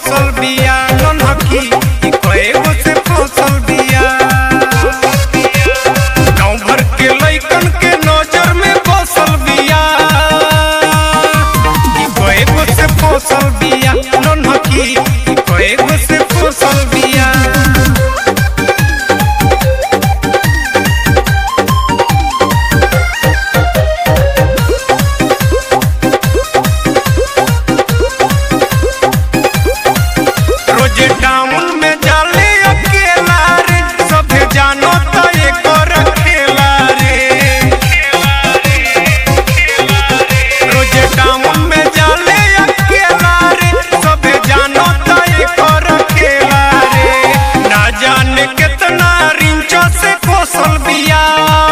फसल बिया नन्हकी ई कएगो से फसल बिया गाँव भर के लइकन के नजर में बसल बिया ई कएगो से फसल बिया नन्हकी ई कएगो से फसल बिया रोजे टाउन में जाले अकेला रे सभे जानो त एकर खेला रे रोजे टाउन में जाले अकेला रे सभे जानो त एकर खेला रे ना जाने कितना रिंचा से फसल बिया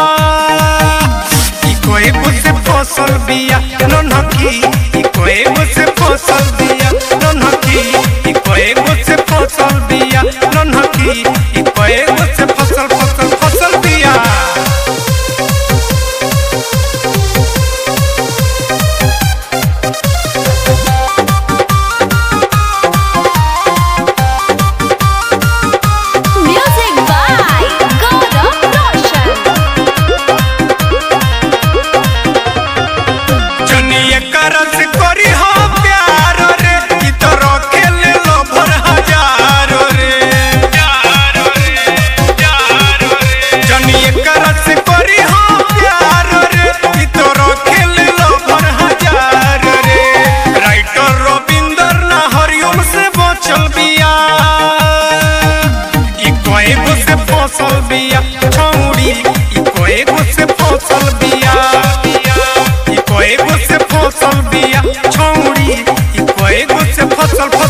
ई कोई से फसल बिया नन्हकी ई कोई से फसल बिया नन्हकी ई कोई से फसल बिया नन्हकी ई कोई से फसल फसल फसल बिया Music by Gaurav Roshan. जनिए करस करी हो प्यार रे ई तो रखे ले लो भर हजार रे जनिए करस करी हो प्यार रे ई तो रखे ले लो भर हजार रे राइटर रविंदर ना हरिओम से बचल बिया ई कोएगो से फसल बिया छौड़ी ई कोएगो से फसल बिया ई कोएगो से फसल बिया छौड़ी ई कोएगो से फसल